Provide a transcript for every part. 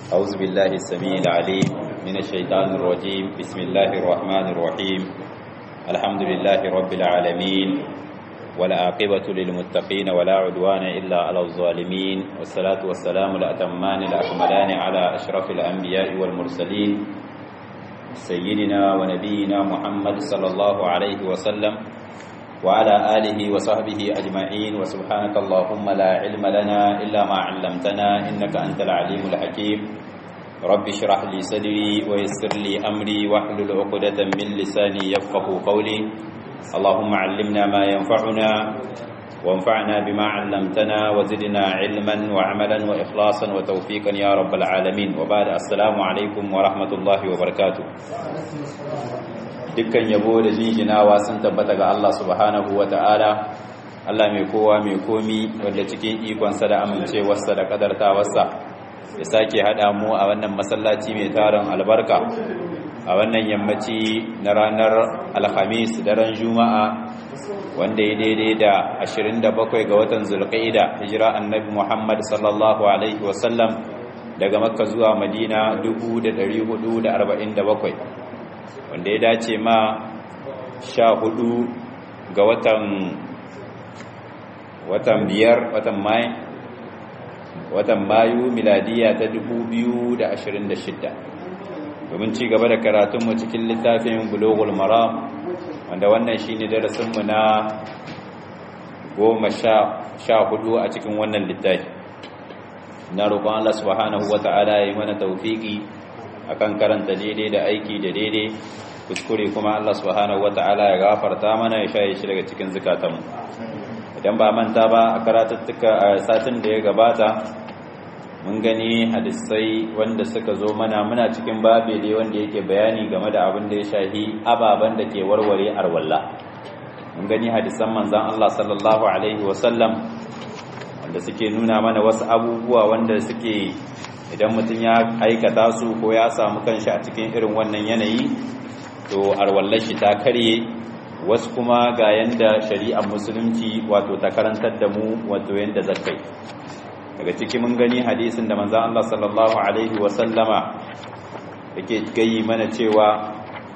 أعوذ بالله السميع العليم من الشيطان الرجيم بسم الله الرحمن الرحيم الحمد لله رب العالمين والعاقبة للمتقين ولا عدوان إلا على الظالمين والصلاة والسلام الأتمان الأكملان على أشرف الأنبياء والمرسلين سيدنا ونبينا محمد صلى الله عليه وسلم وعلى آله وصحبه أجمعين وسبحانك اللهم لا علم لنا إلا ما علمتنا إنك أنت العليم الحكيم رب اشرح لي صدري ويسر لي أمري واحلل عقدة من لساني يفقه قولي اللهم علمنا ما ينفعنا وانفعنا بما علمتنا وزدنا علما وعملا وإخلاصا وتوفيقا يا رب العالمين وبعد السلام عليكم ورحمة الله وبركاته dukkan yabo da jinjinawa sun tabbata ga Allah subhanahu wa ta'ala Allah mai kowa mai komi wanda cikin ikonsa da amincewarsa da kadartawarsa ya sake haɗa mu a wannan masallaci mai tarin albarka a wannan yammaci na ranar alhamis daren juma'a wanda ya daidai da 27 ga watan zulqa'ida hijira annabi muhammad sallallahu alaihi wasallam daga makka zuwa madina 1447 wanda ya dace ma sha hudu ga watan watan biyar watan mai watan mayu miladiya ta 2026 domin ci gaba da karatunmu cikin littafin bulogul maram wanda wannan shine darasinmu na goma sha hudu a cikin wannan littafi na roƙon Allah subhanahu wata'ala ya yi mana taufiki akan karanta daidai da aiki da daidai kuskure kuma Allah subhanahu wata'ala ya gafarta mana ya shaye shi daga cikin zukatanmu idan ba manta ba a karatuttuka a satin da ya gabata mun gani hadisai wanda suka zo mana muna cikin babe dai wanda yake bayani game da abin da ya shahi ababen da ke warware arwalla mun gani hadisan manzon Allah sallallahu alaihi wasallam wanda suke nuna mana wasu abubuwa wanda suke idan mutum ya aikata su ko ya samu kanshi a cikin irin wannan yanayi to arwallar shi ta karye wasu kuma ga yanda shari'ar musulunci wato ta karantar da mu wato yanda zakai daga ciki mun gani hadisin da manzon Allah sallallahu alaihi wa sallama yake gayi mana cewa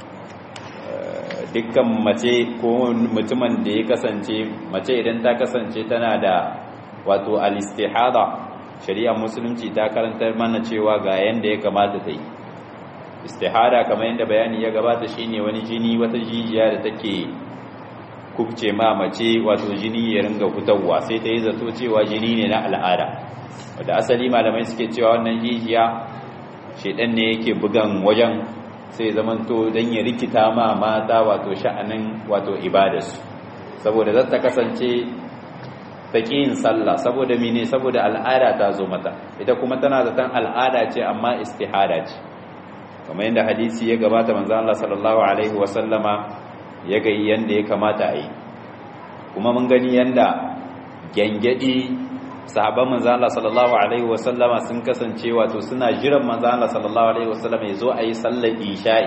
dukkan mace ko mutumin da ya kasance mace idan ta kasance tana da wato al-istihada shari'ar musulunci ta karantar mana cewa ga yanda ya kamata ta yi istihada kamar yadda bayani ya gabata shine wani jini wata jijiya da take kubce ma mace wato jini ya ringa fitowa sai ta yi zato cewa jini ne na al'ada wadda asali malamai suke cewa wannan jijiya shedan ne yake bugan wajen sai zamanto don ya rikita ma mata wato sha'anin wato ibadarsu saboda zata kasance ta yin sallah saboda mene saboda al'ada ta zo mata ita kuma tana zaton al'ada ce amma istihada ce kamar yadda hadisi ya gabata manzo Allah sallallahu alaihi wasallama ya ga yanda ya kamata a yi kuma mun gani yanda gengedi sahabban manzo Allah sallallahu alaihi wasallama sun kasance wato suna jiran manzo Allah sallallahu alaihi wasallama ya zo a yi sallar isha'i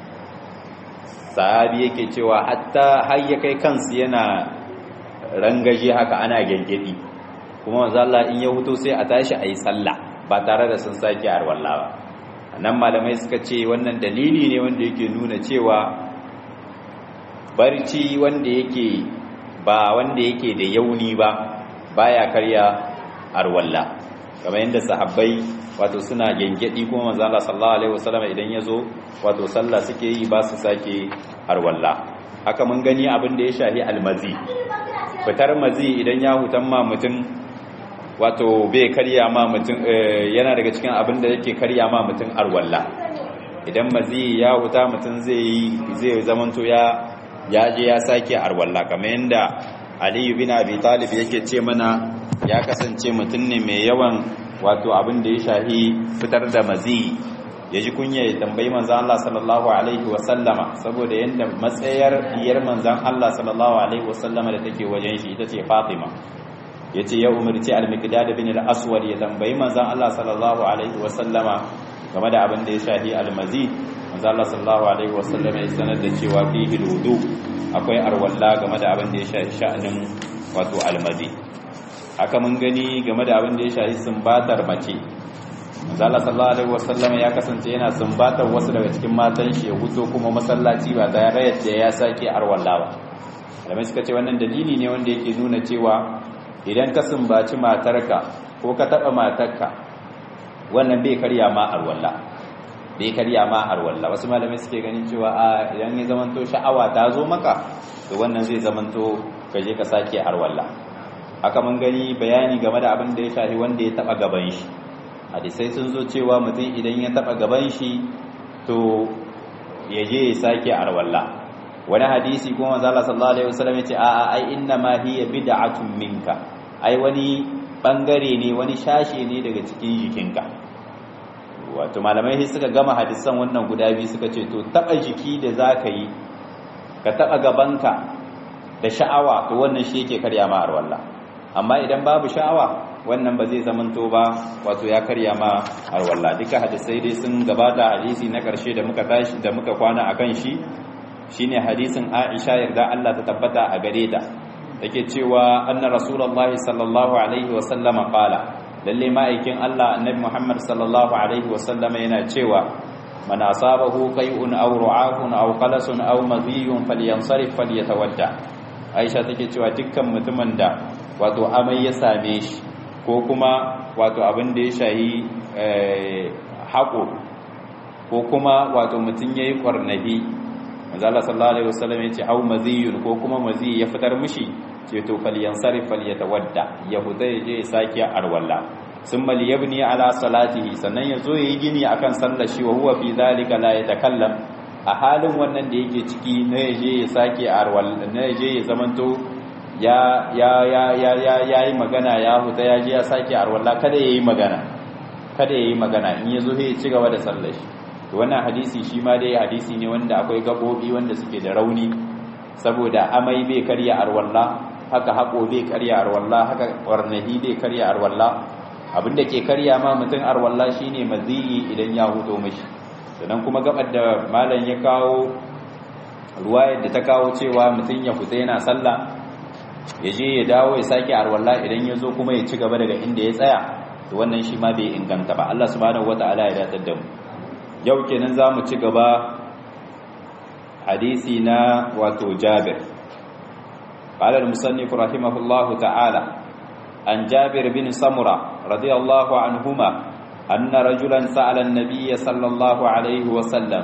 sahabi yake cewa hatta har ya kai kansu yana rangaje haka ana gengedi kuma manzo Allah in ya huto sai a tashi a yi sallah ba tare da sun sake arwalla ba nan malamai suka ce wannan dalili ne wanda yake nuna cewa barci wanda yake ba wanda yake da yauni ba baya karya arwalla kamar yadda sahabbai wato suna gengedi kuma manzo Allah sallallahu alaihi wasallam idan yazo wato sallah suke yi ba su sake arwalla haka mun gani abin da ya shahi almazi fitar mazi idan ya hutan ma mutum wato bai karya ma mutum yana daga cikin abin da yake karya ma mutum arwalla idan mazi ya huta mutum zai yi zai zamanto ya ya je ya sake arwalla kamar yadda aliyu bin abi talib yake ce mana ya kasance mutum ne mai yawan wato abin da ya shahi fitar da mazi ya ji kunya ya tambayi manzan Allah sallallahu alaihi wasallama saboda yadda matsayar diyar manzan Allah sallallahu alaihi wasallama da take wajen shi ita ce Fatima yace ya umarci al-Miqdad bin al-Aswad ya tambayi manzan Allah sallallahu alaihi wasallama game da abin da ya shahi al-mazi manzan Allah sallallahu alaihi wasallama ya sanar da cewa fihi wudu akwai arwalla game da abin da ya shahi sha'anin wato al-mazi haka mun gani game da abin da ya shahi sumbatar mace zala sallallahu alaihi wasallam ya kasance yana sumbatar wasu daga cikin matan shi ya huto kuma masallaci ba tare da ya sake arwalla ba malamai suka ce wannan dalili ne wanda yake nuna cewa idan ka sumbaci matarka ko ka taba matarka wannan bai karya ma arwalla bai karya ma arwalla wasu malamai suke ganin cewa a idan ya zamanto sha'awa ta zo maka to wannan zai zamanto ka je ka sake arwalla haka mun gani bayani game da abin da ya shafi wanda ya taba gaban shi hadisai sun zo cewa mutum idan ya taba gaban shi to ya je ya sake arwalla wani hadisi kuma manzo Allah sallallahu alaihi wasallam yace a'a ai inna ma hiya bid'atun minka ai wani bangare ne wani shashi ne daga cikin jikinka wato malamai sai suka gama hadisan wannan guda biyu suka ce to taba jiki da zaka yi ka taba gabanka da sha'awa to wannan shi yake karya ma arwalla amma idan babu sha'awa wannan ba zai zamanto ba wato ya karya ma arwalla duka hadisai dai sun gabata hadisi na karshe da muka tashi da muka kwana akan shi shine hadisin Aisha yarda Allah ta tabbata a gare ta take cewa anna rasulullahi sallallahu alaihi wa sallama qala lalle ma'aikin Allah annabi Muhammad sallallahu alaihi wa sallama yana cewa man asabahu qai'un aw ru'afun aw qalasun aw madhiyun falyansarif falyatawadda Aisha take cewa dukkan mutumin da wato amai ya same shi ko kuma wato abin da ya shayi haƙo ko kuma wato mutum yayi kwarnabi manzala sallallahu alaihi wasallam yace au maziyun ko kuma mazi ya fitar mishi ce to falyansarif falyatawadda yahuda yaje ya saki arwalla summa liyabni ala salatihi sannan yazo yayi gini akan sallar shi wa huwa fi zalika la yatakallam a halin wannan da yake ciki na yaje ya saki arwalla na yaje ya zamanto ya ya ya ya ya yayi magana ya huta yaje ya saki arwalla kada yayi magana kada yayi magana in yazo ya ci gaba da sallar shi to wannan hadisi shi ma dai hadisi ne wanda akwai gabobi wanda suke da rauni saboda amai bai karya arwalla haka hako bai karya arwalla haka warnahi bai karya arwalla abinda ke karya ma mutum arwalla shine maziyi idan ya huto mishi sannan kuma gabar da malam ya kawo ruwayar da ta kawo cewa mutum ya fita yana sallah ya je ya dawo ya sake arwalla idan ya zo kuma ya ci gaba daga inda ya tsaya to wannan shi ma bai inganta ba Allah subhanahu wataala ya datar da mu yau kenan za mu ci gaba hadisi na wato jabir قال المصنف رحمه الله تعالى عن جابر بن سمرة رضي الله عنهما أن رجلا سأل النبي صلى الله عليه وسلم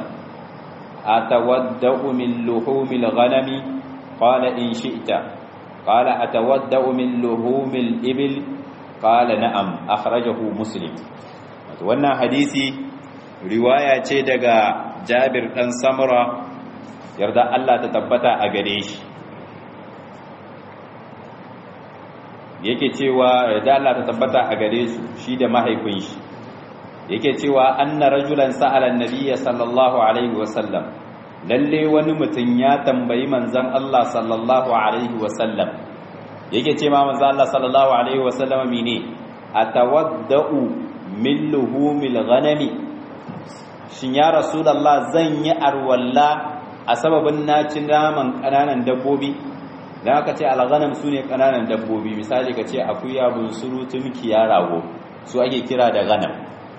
أتودأ من لحوم الغنم قال إن شئت قال أتودأ من لحوم الإبل قال نعم أخرجه مسلم wannan hadisi riwaya ce daga Jabir dan Samura yarda Allah ta tabbata a gare shi yake cewa yarda Allah ta tabbata a gare su shi da mahaifin shi yake cewa anna rajulan sa'ala an-nabiy sallallahu alaihi wasallam lalle wani mutum ya tambayi manzon Allah sallallahu alaihi wasallam yake ce ma manzon Allah sallallahu alaihi wasallam mene atawaddau min luhumil ghanami shin ya rasulullah zan yi arwalla a sababin naci naman kananan dabbobi dan aka ce alghanam sune kananan dabbobi misali ka ce akuya bunsuru tumki ya rago su ake kira da ghanam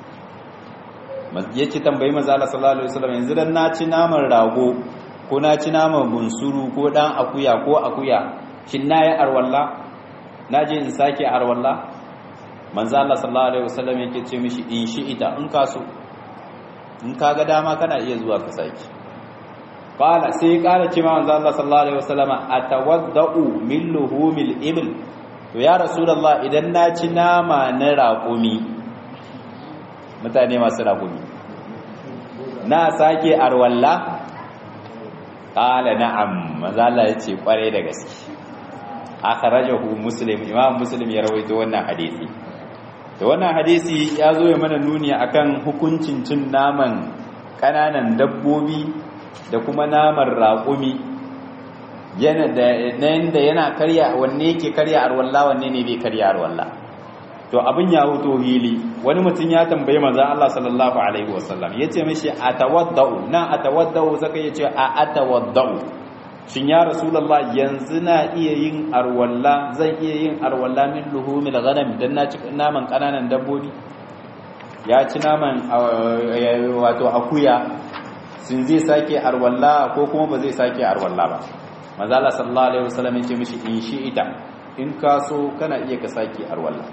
yake tambayi manzo Allah sallallahu alaihi wasallam yanzu dan naci naman rago ko naci naman bunsuru ko dan akuya ko akuya shin nayi arwalla naje in sake arwalla manzo Allah sallallahu alaihi wasallam yake ce mishi in shi ita in ka so in ka ga dama kana iya zuwa ka saki qala sai kala ce ma manzo Allah sallallahu alaihi wasallam atawaddau min luhumil ibl to ya rasulullah idan na ci nama na raƙumi mutane masu raƙumi na sake arwalla qala na'am manzo Allah ya ce kware da gaske akhrajahu muslim imam muslim ya rawaito wannan hadisi da wannan hadisi ya zo ya mana nuni akan hukuncin cin naman kananan dabbobi da kuma naman raƙumi yana da da yana karya wanne yake karya arwalla wanne ne bai karya arwalla to abin ya huto hili wani mutum ya tambaye manzon Allah sallallahu alaihi wasallam yace mishi atawaddau na atawaddau saka yace a atawaddau shin ya rasulullah yanzu na iya yin arwalla zan iya yin arwalla min luhumil ghanam dan na ci naman kananan dabbobi ya ci naman wato akuya sun zai sake arwalla ko kuma ba zai sake arwalla ba manzala sallallahu alaihi wasallam ya ce mishi in shi ita in ka so kana iya ka sake arwalla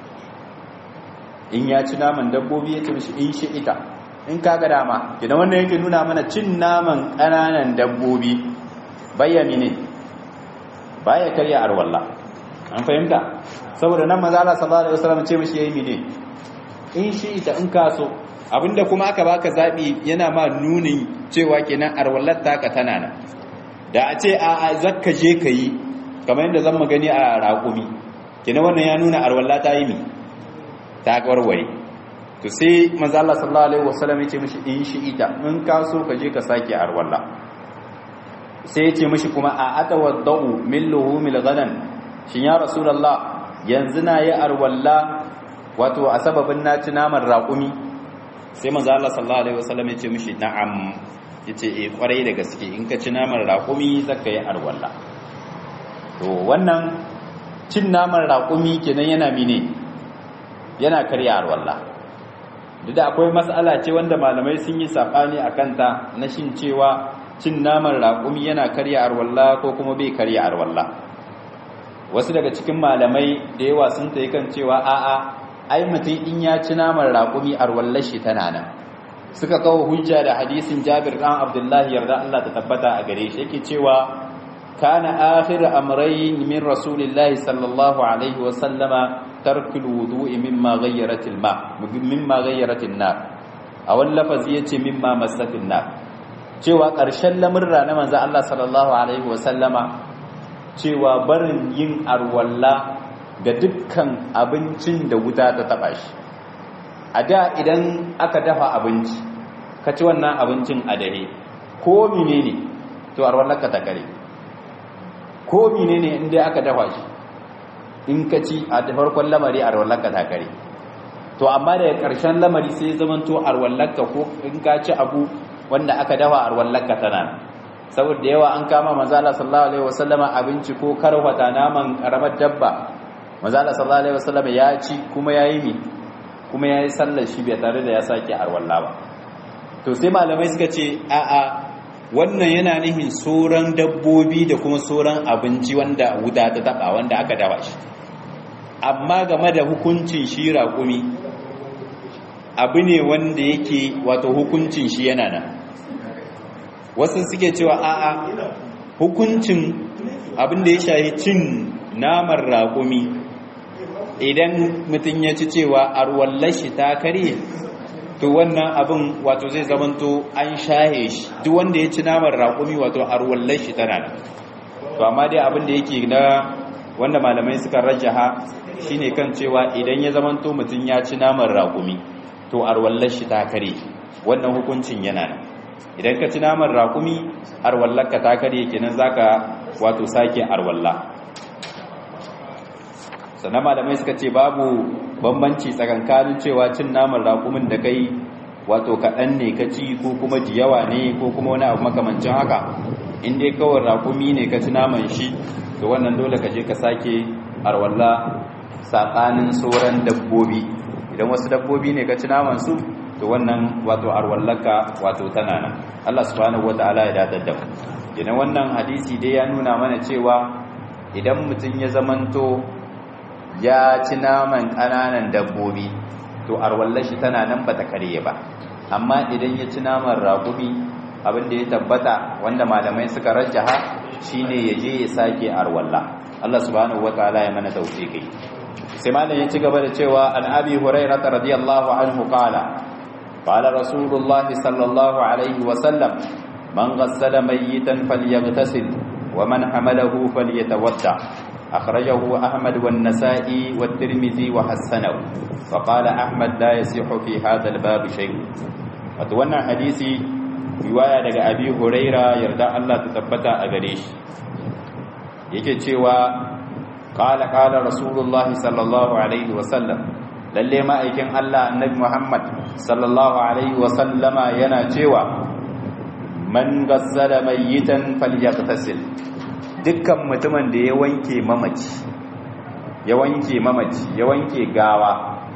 in ya ci naman dabbobi ya ce mishi in shi ita in ka ga dama idan wannan yake nuna mana cin naman ƙananan dabbobi bayyami ne baya karya arwalla an fahimta saboda nan manzala sallallahu alaihi wasallam ce mishi yayi mine in shi ita in ka so abinda kuma aka baka zabi yana ma nunin cewa kenan arwallar taka tana nan da a ce a zakka je ka yi kamar yadda zan magani a raƙumi kenan wannan ya nuna arwalla ta yi mi ta warware to sai manzo Allah sallallahu alaihi wasallam ya ce mishi in shi ita in ka so ka je ka sake arwalla sai ya ce mishi kuma a atawaddau min luhumil ghanan shin ya rasulullah yanzu na yi arwalla wato a sababin na ci naman raƙumi sai manzo Allah sallallahu alaihi wasallam ya ce mishi na'am yace eh kwarai da gaske in ka ci naman raƙumi zaka yi arwalla to wannan cin naman raƙumi kenan yana mine yana karya arwalla duk da akwai mas'ala ce wanda malamai sun yi sabani akan ta na shin cewa cin naman raƙumi yana karya arwalla ko kuma bai karya arwalla wasu daga cikin malamai da yawa sun tayi kan cewa a'a ai mutum in ya ci naman raƙumi arwallar shi tana nan suka kawo hujja da hadisin Jabir dan Abdullahi yarda Allah ta tabbata a gare shi yake cewa kana akhir amrayn min rasulillahi sallallahu alaihi wa sallama tarkul wudu'i mimma ghayyarat al-ma mimma ghayyarat an-nar a wani lafazi yace mimma massat an-nar cewa ƙarshen lamurra na manzo Allah sallallahu alaihi wa sallama cewa barin yin arwalla ga dukkan abincin da wuta ta taba shi a da idan aka dafa abinci ka ci wannan abincin a dare ko menene to arwallarka ta kare ko menene inda aka dafa shi in ka ci a farkon lamari arwallarka ta kare to amma daga ƙarshen lamari sai zaman to arwallarka ko in ka ci abu wanda aka dafa arwallarka tana saboda yawa an kama manzala sallallahu alaihi wasallama abinci ko karwata naman karamar dabba manzala sallallahu alaihi wasallama ya ci kuma yayi mi kuma yayi sallar shi bai tare da ya sake arwalla ba to sai malamai suka ce a'a wannan yana nihin sauran dabbobi da kuma sauran abinci wanda wuta ta taba wanda aka dafa shi amma game da hukuncin shi raƙumi abu ne wanda yake wato hukuncin shi yana nan wasu suke cewa a'a hukuncin abin da ya shahi cin naman raƙumi idan mutum ya ci cewa arwallashi ta karye to wannan abin wato zai zamanto an shahe shi duk wanda ya ci naman raƙumi wato arwallashi tana nan to amma dai abin da yake na wanda malamai suka rajaha shine kan cewa idan ya zamanto mutum ya ci naman raƙumi to arwallashi ta karye wannan hukuncin yana nan idan ka ci naman rakumi arwallarka ta kare kenan zaka wato sake arwalla sannan malamai suka ce babu bambanci tsakankanin cewa cin naman rakumin da kai wato kaɗan ne ka ci ko kuma jiyawa ne ko kuma wani abu makamancin haka in dai kawai rakumi ne ka ci naman shi to wannan dole ka je ka sake arwalla saɓanin sauran dabbobi idan wasu dabbobi ne ka ci naman su to wannan wato arwallaka wato tana nan Allah subhanahu wataala ya dadar da mu idan wannan hadisi dai ya nuna mana cewa idan mutum ya zamanto ya ci naman ƙananan dabbobi to arwallashi tana nan bata karye ba amma idan ya ci naman raƙumi abin da ya tabbata wanda malamai suka rajjaha shine ya je ya sake arwalla Allah subhanahu wataala ya mana tawfiki sai malam ya ci gaba da cewa an abi hurairah radiyallahu anhu qala قال رسول الله صلى الله عليه وسلم من غسل ميتا فليغتسل ومن حمله فليتودع أخرجه أحمد والنسائي والترمذي وحسنه فقال أحمد لا يصح في هذا الباب شيء وتوانا حديثي رواية لك أبي هريرة يرضى الله تثبت أغريش yake cewa qala qala rasulullahi sallallahu alaihi wasallam lalle ma'aikin Allah annabi Muhammad sallallahu alaihi wasallama yana cewa man gassala mayyitan falyaqtasil dukkan mutumin da ya wanke mamaci ya wanke mamaci ya wanke gawa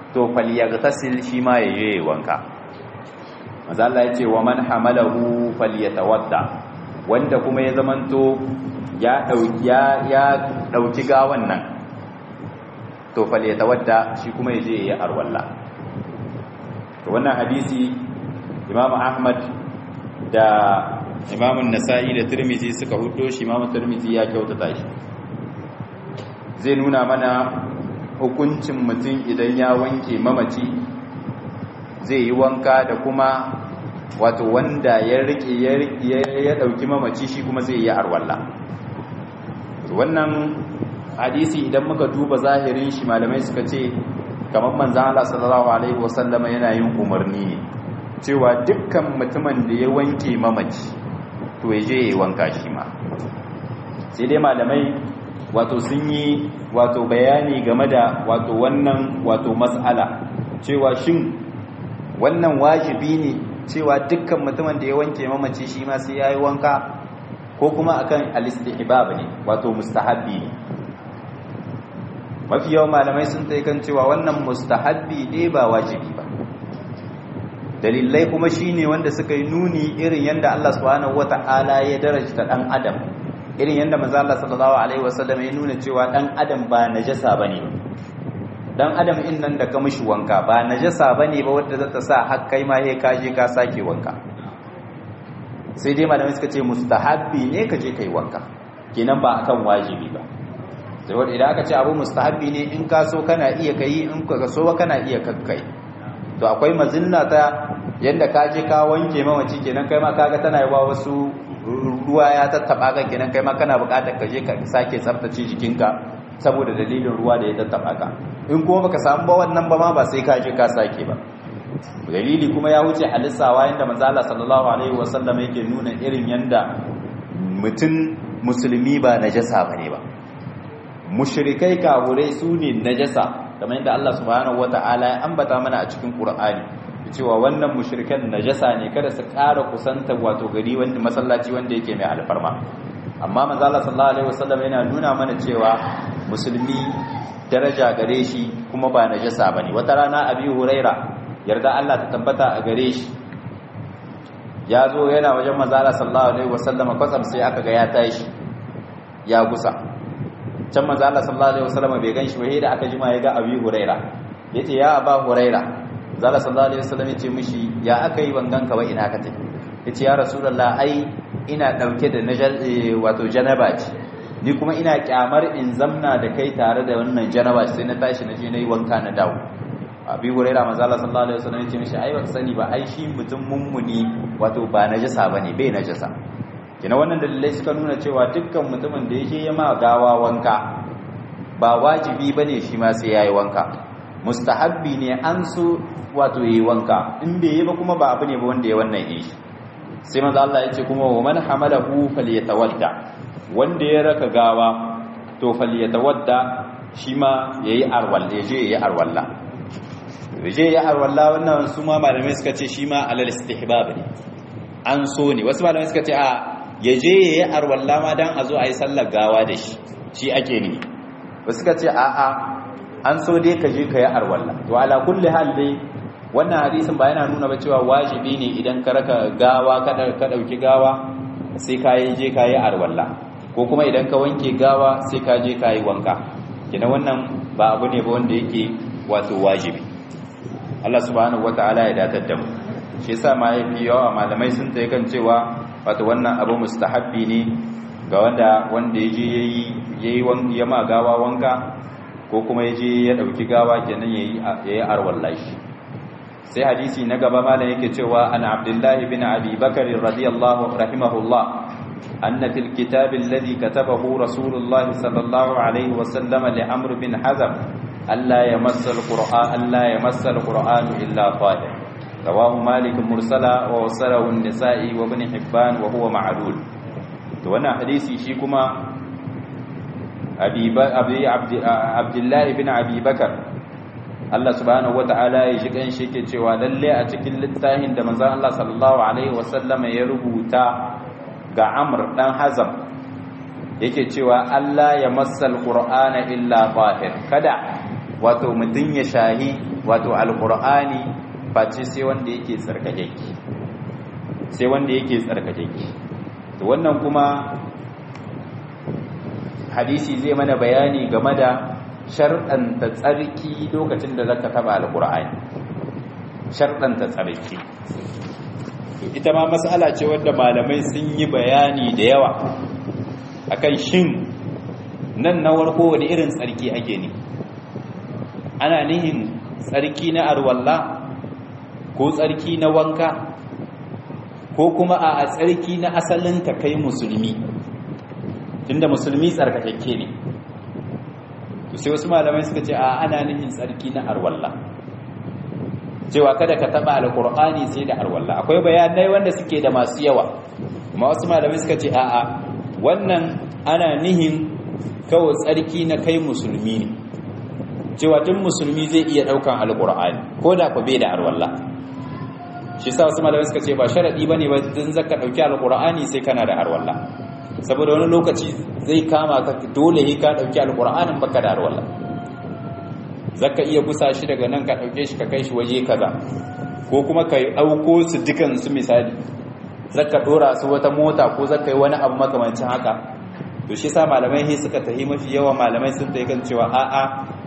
to falyaghtasil shi ma yaje wanka manzo Allah ya ce wa man hamalahu falyatawadda wanda kuma ya zamanto ya dauki ya ya dauki gawan nan to falyatawadda shi kuma yaje ya arwalla to wannan hadisi Imam Ahmad da Imam Nasa'i da Tirmidhi suka hudo shi Imam Tirmidhi ya kyautata shi zai nuna mana hukuncin mutum idan ya wanke mamaci zai yi wanka da kuma wato wanda ya rike ya dauki mamaci shi kuma zai yi arwalla wannan hadisi idan muka duba zahirin shi malamai suka ce kamar manzan Allah sallallahu alaihi wasallama yana yin umarni ne cewa dukkan mutumin da ya wanke mamaci to ya je ya yi wanka shi ma sai dai malamai wato sun yi wato bayani game da wato wannan wato mas'ala cewa shin wannan wajibi ne cewa dukkan mutumin da ya wanke mamaci shi ma sai yayi wanka ko kuma akan al-istihbab ne wato mustahabbi ne mafi yawan malamai sun tai kan cewa wannan mustahabbi ne ba wajibi ba dalilai kuma shine wanda suka yi nuni irin yanda Allah subhanahu wata'ala ya darajta dan adam irin yanda manzo Allah sallallahu alaihi wasallam ya nuna cewa dan adam ba najasa bane dan adam in nan da ka mishi wanka ba najasa bane ba wanda za ta sa har kai ma he ka je ka sake wanka sai dai malamai suka ce mustahabbi ne ka je kai wanka kenan ba akan wajibi ba sai wanda idan aka ce abu mustahabbi ne in ka so kana iya kai in ka so kana iya kakkai to akwai mazinna ta yanda ka je ka wanke mamaci kenan kai ma kaga tana yawa wasu ruwa ya tattaba ka kenan kai ma kana buƙatar ka je ka sake tsaftace jikinka saboda dalilin ruwa da ya tattaba ka in kuma baka samu ba wannan ba ma ba sai ka je ka sake ba dalili kuma ya wuce halissawa yanda manzo Allah sallallahu alaihi wasallam yake nuna irin yanda mutum musulmi ba najasa bane ba mushrikai kafurai su ne najasa kamar yadda Allah subhanahu wataala ya ambata mana a cikin Qur'ani cewa wannan mushrikan najasa ne kada su ƙara kusanta wato gari wanda masallaci wanda yake mai alfarma amma manzo Allah sallallahu alaihi wasallam yana nuna mana cewa musulmi daraja gare shi kuma ba najasa bane wata rana Abi Huraira yarda Allah ta tabbata a gare shi ya zo yana wajen manzo Allah sallallahu alaihi wasallam kwatsam sai aka ga ya tashi ya gusa can manzo Allah sallallahu alaihi wasallam bai ganshi ba da aka jima ya ga Abi Huraira yace ya Aba Huraira zalla sallallahu alaihi wasallam yace mishi ya aka yi bangan ka ba ina ka tafi yace ya rasulullah ai ina dauke da najal wato janaba ce ni kuma ina kyamar in zamna da kai tare da wannan janaba sai na tashi na je nayi wanka na dawo abi huraira manzo Allah sallallahu alaihi wasallam yace mishi ai ba sani ba ai shi mutum mummuni wato ba najasa bane bai najasa kina wannan dalilai suka nuna cewa dukkan mutumin da yake yama gawa wanka ba wajibi bane shi ma sai yayi wanka mustahabbi ne an so wato yayi wanka in bai yi ba kuma ba abu ne ba wanda ya wannan yi shi sai manzo Allah yace kuma wa man hamalahu falyatawadda wanda ya raka gawa to falyatawadda shi ma yayi arwal yaje yayi arwalla yaje yayi arwalla wannan su ma malamai suka ce shi ma alal istihbab ne an so ne wasu malamai suka ce a yaje yayi arwalla ma dan a zo ayi sallar gawa da shi shi ake ne wasu suka ce a a an so dai ka je ka yi arwalla to ala kulli hal dai wannan hadisin ba yana nuna ba cewa wajibi ne idan ka raka gawa ka dauki gawa sai ka yi je ka yi arwalla ko kuma idan ka wanke gawa sai ka je ka yi wanka kina wannan ba abu ne ba wanda yake wato wajibi Allah subhanahu wataala ya datar da mu shi yasa ma yafi yawa malamai sun tayi kan cewa wato wannan abu mustahabbi ne ga wanda wanda yaje yayi yayi ya ma gawa wanka ko kuma yaje ya dauki gawa kenan yayi yayi arwallahi sai hadisi na gaba malam yake cewa an abdullahi bin abi bakar radiyallahu rahimahullah anna fil kitab alladhi katabahu rasulullah sallallahu alaihi wa sallam li amr bin hazm alla yamassa alquran alla yamassa alquran illa tahir rawahu malik mursala wa wasalahu an-nisa'i wa ibn hibban wa huwa ma'lul to wannan hadisi shi kuma abi abdullahi bin abi bakar Allah subhanahu wata'ala ya ji kanshi yake cewa lalle a cikin littafin da manzon Allah sallallahu alaihi wasallama ya rubuta ga Amr dan Hazam yake cewa Allah ya massal Qur'ana illa tahir kada wato mutun ya shahi wato alqur'ani face sai wanda yake tsarkakeke sai wanda yake tsarkakeke to wannan kuma hadisi zai mana bayani game da sharɗanta tsarki lokacin da zaka taba alqur'ani sharɗanta tsarki ita ma mas'ala ce wanda malamai sun yi bayani da yawa akan shin nan na warko wani irin tsarki ake ne ana nihin tsarki na arwalla ko tsarki na wanka ko kuma a tsarki na asalin ka kai musulmi tunda musulmi tsarkakakke ne to sai wasu malamai suka ce a ana nihin tsarki na arwalla cewa kada ka taba alqur'ani sai da arwalla akwai bayanai wanda suke da masu yawa amma wasu malamai suka ce a'a wannan ana nihin kawai tsarki na kai musulmi ne cewa tun musulmi zai iya daukan alqur'ani ko da ku bai da arwalla shi sa wasu malamai suka ce ba sharadi bane ba din zaka dauki alqur'ani sai kana da arwalla saboda wani lokaci zai kama ka dole ne ka dauki alqur'anin baka da arwalla zaka iya gusa shi daga nan ka dauke shi ka kai shi waje kaza ko kuma ka dauko su dukan su misali zaka dora su wata mota ko zaka yi wani abu makamancin haka to shi sa malamai he suka tahi mafi yawa malamai sun tayi kan cewa a'a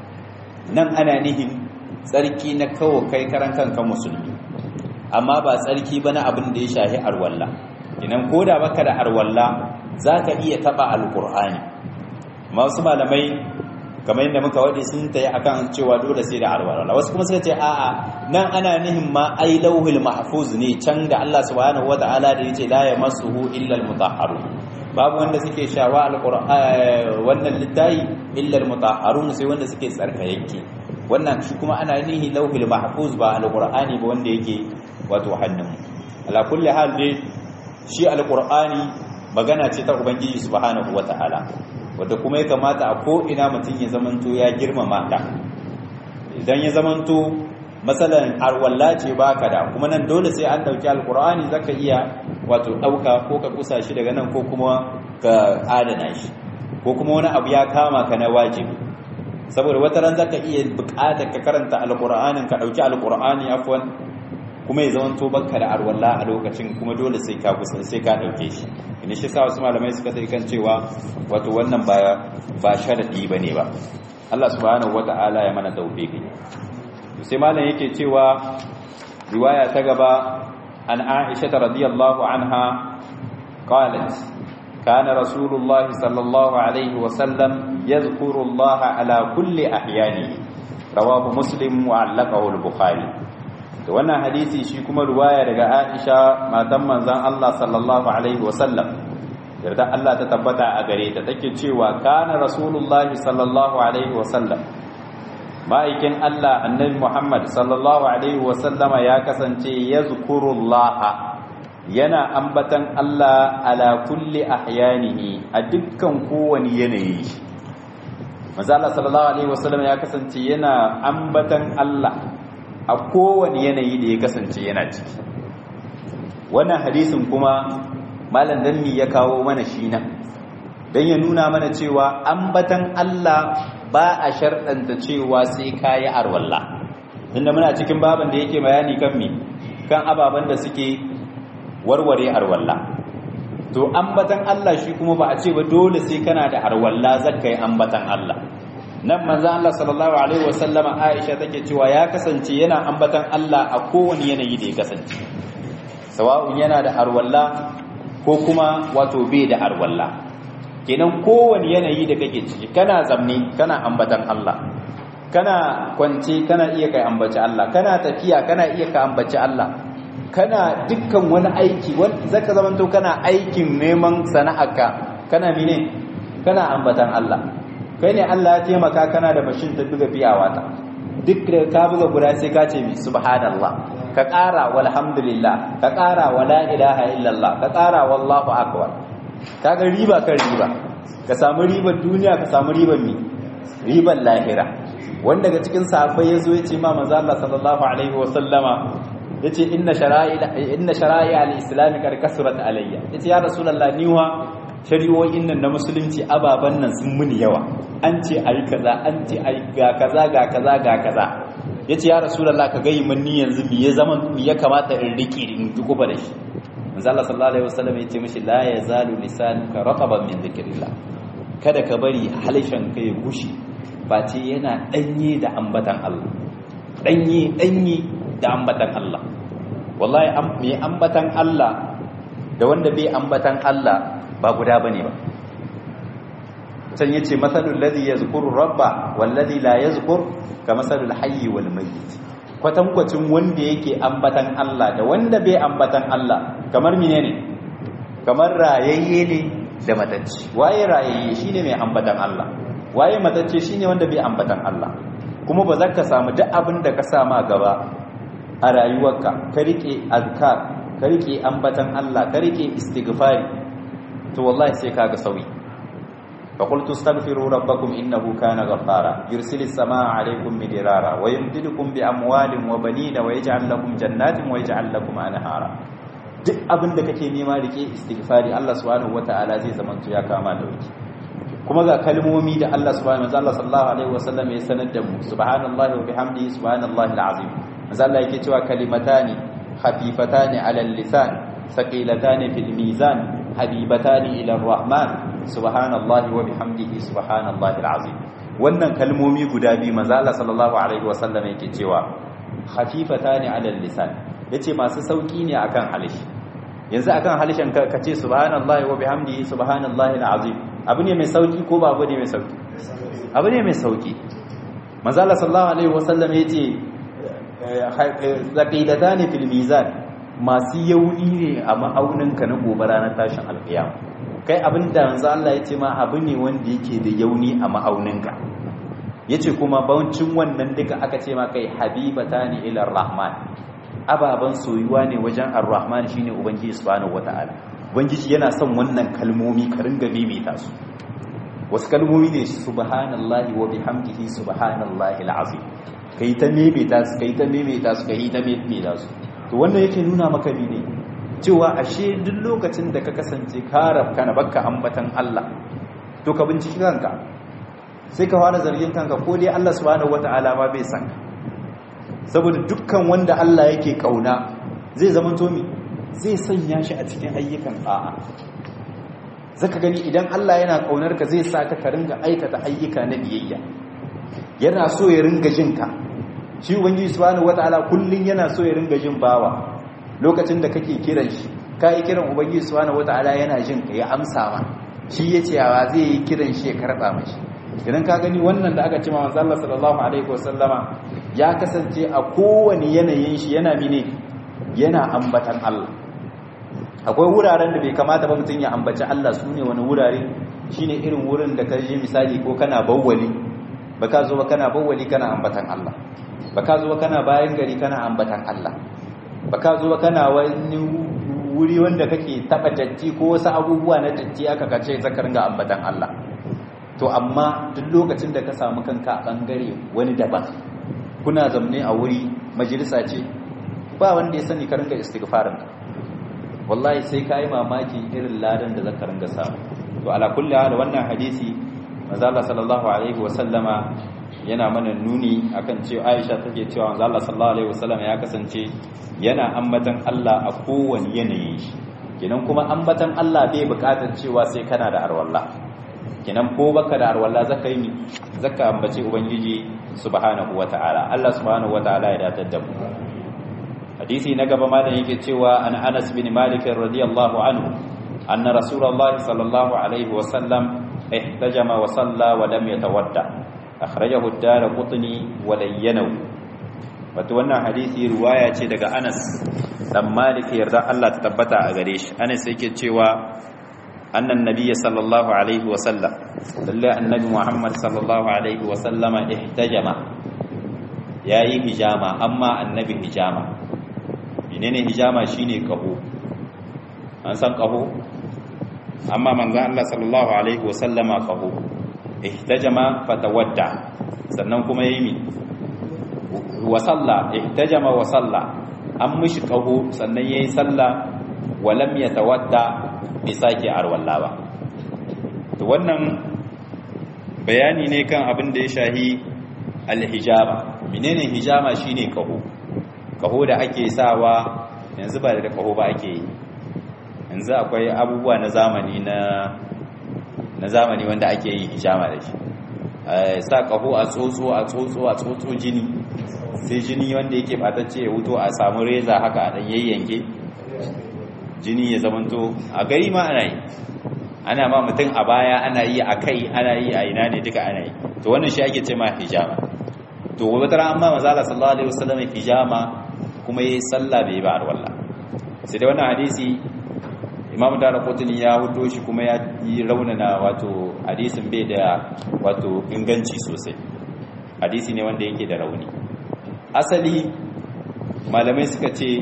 nan ana nihin tsarki na kawo kai karan kanka musulmi amma ba tsarki ba na abin da ya shahi arwalla idan ko da baka da arwalla za ka iya taɓa alƙur'ani masu malamai kamar yadda muka waɗe sun tayi akan cewa dole sai da arwalla wasu kuma suka ce a'a nan ana nihin ma ai lauhul mahfuz ne can da Allah subhanahu wata'ala da yace la yamassuhu illa almutahharun babu wanda suke shawa alqur'ani wannan littayi illa almutahharun sai wanda suke tsarkayeke wannan shi kuma ana nihi lauhul mahfuz ba alqur'ani ba wanda yake wato hannun ala kulli hal dai shi alqur'ani magana ce ta ubangiji subhanahu wataala wanda kuma ya kamata a ko ina mutum ya zamanto ya girmama ta idan ya zamanto masalan arwalla ce baka da kuma nan dole sai an dauki alqur'ani zaka iya wato dauka ko ka kusa shi daga nan ko kuma ka adana shi ko kuma wani abu ya kama ka na wajibi saboda wata ran zaka iya buƙatar ka karanta alqur'anin ka dauki alqur'ani afwan kuma ya zama to banka da arwalla a lokacin kuma dole sai ka kusa sai ka dauke shi ina shi sa wasu malamai suka sai kan cewa wato wannan ba ba sharadi bane ba Allah subhanahu wataala ya mana tawfiki sai malam yake cewa riwaya ta gaba an Aisha radhiyallahu anha qalat كان رسول الله صلى الله عليه وسلم يذكر الله على كل أحيانه رواه مسلم وعلقه البخاري wannan hadisi shi kuma ruwaya daga Aisha matan manzon Allah sallallahu alaihi wasallam yarda Allah ta tabbata a gare ta take cewa kana rasulullah sallallahu alaihi wasallam ma'aikin Allah annabi Muhammad sallallahu alaihi wasallama ya kasance yazkurullaha yana ambatan Allah ala kulli ahyanihi a dukkan kowani yanayi manzo Allah sallallahu alaihi wasallam ya kasance yana ambatan Allah a kowani yanayi da ya kasance yana ciki wannan hadisin kuma malam danni ya kawo mana shi nan dan ya nuna mana cewa ambatan Allah ba a sharɗanta cewa sai kayi arwalla inda muna cikin baban da yake bayani kan me kan ababen da suke warware arwalla to ambatan Allah shi kuma ba a ce ba dole sai kana da arwalla zaka yi ambatan Allah nan manzo Allah sallallahu alaihi wasallama Aisha take cewa ya kasance yana ambatan Allah a kowane yanayi da ya kasance sawa'un yana da arwalla ko kuma wato bai da arwalla kenan kowane yanayi da kake ciki kana zamni kana ambatan Allah kana kwance kana iya kai ambaci Allah kana tafiya kana iya ka ambaci Allah kana dukkan wani aiki wanda zaka zamanto kana aikin neman sana'arka kana mine kana ambatan Allah kai ne Allah ya taimaka kana da mashin ta buga biyawa ta duk da ka buga guda sai ka ce mi subhanallah ka ƙara walhamdulillah ka ƙara wala ilaha illallah ka ƙara wallahu akbar kaga riba kan riba ka samu ribar duniya ka samu ribar mi ribar lahira wanda daga cikin sahabbai yazo ya ce ma manzo Allah sallallahu alaihi wa sallama yace inna shara'i inna shara'i al-islam kar kasrat alayya yace ya rasulullah niwa shari'o'in nan na musulunci ababan nan sun muni yawa an ce ayi kaza an ce ayi ga kaza ga kaza ga kaza yace ya rasulullah ka gayi min ni yanzu me ya zaman me ya kamata in riki in dukuba da shi manzo Allah sallallahu alaihi wasallam yace mishi la yazalu lisanuka rataban min dhikrillah kada ka bari halishan ka ya gushi face yana danye da ambatan Allah danye danye da ambatan Allah wallahi mai ambatan Allah da wanda bai ambatan Allah ba guda bane ba can yace masalul ladhi yazkuru rabba wal ladhi la yazkur ka masalul hayy wal mayyit kwatankwacin wanda yake ambatan Allah da wanda bai ambatan Allah kamar menene kamar rayayye ne da matacce waye rayayye shine mai ambatan Allah waye matacce shine wanda bai ambatan Allah kuma ba za ka samu duk abin da ka sama gaba a rayuwarka ka rike azkar ka rike ambatan Allah ka rike istighfari to wallahi sai kaga sauyi fa qultu astaghfiru rabbakum innahu kana ghaffara yursilis samaa alaykum midrara wa yumdidukum bi amwalin wa banina wa yaj'al lakum jannatin wa yaj'al lakum anhara duk abin da kake nema rike istighfari Allah subhanahu wataala zai zama ya kama da wuki kuma ga kalmomi da Allah subhanahu wa ta'ala sallallahu alaihi wasallam ya sanar da mu subhanallahi wa bihamdihi subhanallahi alazim manzo Allah yake cewa kalimatani khafifatani ala lisan saqilatani fil mizan habibatani ila arrahman subhanallahi wa bihamdihi subhanallahi alazim wannan kalmomi guda biyu manzo Allah sallallahu alaihi wasallam yake cewa khafifatani ala lisan yace masu sauki ne akan halishi yanzu akan halishin ka ce subhanallahi wa bihamdihi subhanallahi alazim abu ne mai sauki ko ba abu ne mai sauki abu ne mai sauki manzo Allah sallallahu alaihi wasallam yace zaqidatani fil mizan masu yauni ne a ma'auninka na gobe ranar tashin alkiyama kai abinda manzo Allah yace ma abu ne wanda yake da yauni a ma'auninka yace kuma bauncin wannan duka aka ce ma kai habibatani ila rahman ababan soyuwa ne wajen ar-rahman shine ubangiji subhanahu wataala ubangiji yana son wannan kalmomi ka ringa maimaita su wasu kalmomi ne subhanallahi wa bihamdihi subhanallahi alazim kai ta maimaita su kai ta maimaita su kai ta maimaita su to wannan yake nuna maka ne cewa ashe duk lokacin da ka kasance ka rabka na bakka ambatan Allah to ka binciki kanka sai ka fara zargin kanka ko dai Allah subhanahu wataala ma bai san ka saboda dukkan wanda Allah yake kauna zai zama to mi zai sanya shi a cikin ayyukan a'a zaka gani idan Allah yana kaunar ka zai sa ka ka ringa aikata ayyuka na biyayya yana so ya ringa jin ka shi ubangiji subhanahu wataala kullun yana so ya ringa jin bawa lokacin da kake kiran shi kai kiran ubangiji subhanahu wataala yana jin ka ya amsa ma shi yace yawa zai yi kiran shi ya karba mashi idan ka gani wannan da aka ce manzo Allah sallallahu alaihi wasallama ya kasance a kowane yanayin shi yana mine yana ambatan Allah akwai wuraren da bai kamata ba mutum ya ambaci Allah su ne wani wurare shine irin wurin da ka je misali ko kana bawwali baka zo ba kana bawwali kana ambatan Allah baka zo ba kana bayan gari kana ambatan Allah baka zo ba kana wani wuri wanda kake taba datti ko wasu abubuwa na datti aka kace zaka ringa ambatan Allah to amma duk lokacin da ka samu kanka a bangare wani daban kuna zamne a wuri majalisa ce ba wanda ya sani ka ringa istighfarin ka wallahi sai ka yi mamaki irin ladan da zaka ringa samu to ala kulli hal wannan hadisi manzo Allah sallallahu alaihi wa sallama yana mana nuni akan cewa Aisha take cewa manzo Allah sallallahu alaihi wa sallama ya kasance yana ambatan Allah a kowane yanayi kenan kuma ambatan Allah bai bukatar cewa sai kana da arwalla kenan ko baka da arwalla zaka yi zaka ambace ubangiji subhanahu wataala Allah subhanahu wataala ya datar da mu hadisi na gaba ma da yake cewa an Anas bin Malik radiyallahu anhu anna rasulullahi sallallahu alaihi wa sallam ihtajama wa salla wa lam yatawadda akhrajahu ad-Darqutni wa layyanahu wato wannan hadisi riwaya ce daga Anas dan Malik yarda Allah ta tabbata a gare shi Anas yake cewa annan nabiyyi sallallahu alaihi wa sallam lalle annabi Muhammad sallallahu alaihi wa sallama ihtajama yayi hijama amma annabi hijama menene hijama shine kaho an san kaho amma manzo Allah sallallahu alaihi wa sallama kaho ihtajama fatawadda sannan kuma yayi wa salla ihtajama wa salla an mishi kaho sannan yayi salla wa lam yatawadda bi sake arwalla ba to wannan bayani ne kan abin da ya shahi alhijaba menene hijama shine kaho kaho da ake sawa yanzu ba da kaho ba ake yi yanzu akwai abubuwa na zamani na na zamani wanda ake yi hijama da shi sa kaho a tsotso a tsotso a tsotso jini sai jini wanda yake batacce ya wuto a samu reza haka a dan yayyanke jini ya zamanto a gari ma ana yi ana ma mutum a baya ana yi a kai ana yi a ina ne duka ana yi to wannan shi ake ce ma hijama to wata ran amma manzo Allah sallallahu alaihi wasallam hijama kuma yayi sallah bai ba arwalla sai da wannan hadisi Imam Darqutni ya hudo shi kuma ya yi raunana wato hadisin bai da wato inganci sosai hadisi ne wanda yake da rauni asali malamai suka ce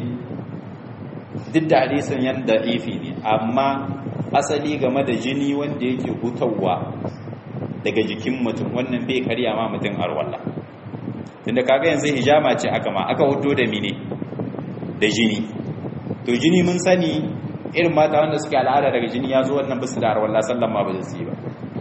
duk da hadisin yanda ifi ne amma asali game da jini wanda yake hutawa daga jikin mutum wannan bai karya ma mutum arwalla tunda kaga yanzu hijama ce aka ma aka hudo da mine da jini to jini mun sani irin mata wanda suke al'ada daga jini ya zo wannan bisu da arwalla sallan ma ba zai yi ba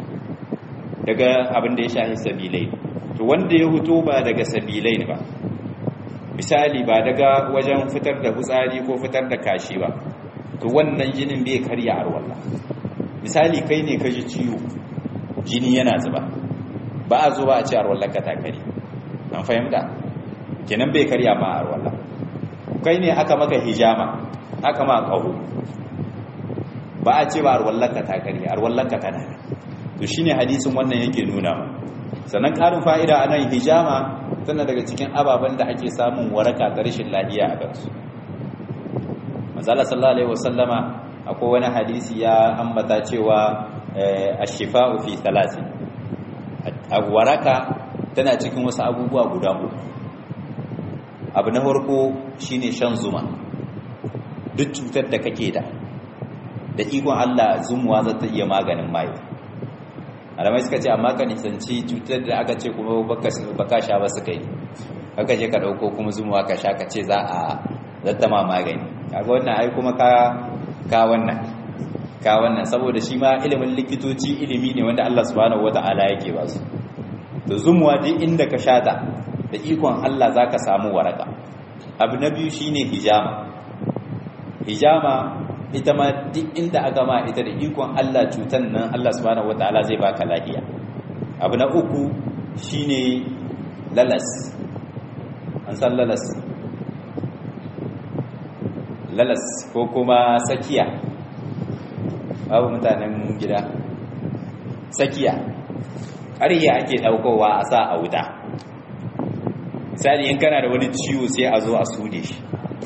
daga abin da ya shahi sabilai to wanda ya huto ba daga sabilai ba misali ba daga wajen fitar da hutsari ko fitar da kashi ba to wannan jinin bai karya arwalla misali kai ne ka ji ciwo jini yana zuba ba a zo ba a ce arwallar ka ta kare an fahimta kenan bai karya ma arwallar kai ne aka maka hijama aka ma kaho ba a ce ba arwallar ka ta kare arwallar ka tana to shine hadisin wannan yake nuna ma sannan karin fa'ida a nan hijama tana daga cikin ababen da ake samun waraka da rashin lafiya a kansu manzala sallallahu alaihi wasallama akwai wani hadisi ya ambata cewa ashifa'u fi thalathin waraka tana cikin wasu abubuwa guda uku abu na farko shine shan zuma duk cutar da kake da da ikon Allah zumuwa za ta iya maganin mai alamai suka ce amma ka nisanci cutar da aka ce kuma baka sha ba suka yi haka je ka dauko kuma zumuwa ka sha ka ce za a zattama magani kaga wannan ai kuma ka ka wannan ka wannan saboda shi ma ilimin likitoci ilimi ne wanda Allah subhanahu wata'ala yake ba su to zumuwa duk inda ka shata da ikon Allah zaka samu waraka abu na biyu shine hijama hijama ita ma duk inda aka ma ita da ikon Allah cutan nan Allah subhanahu wata'ala zai baka lafiya abu na uku shine lalas an san lalas lalas ko kuma sakiya babu mutanen gida sakiya ƙarya ake ɗaukowa a sa a wuta misali in kana da wani ciwo sai a zo a sude shi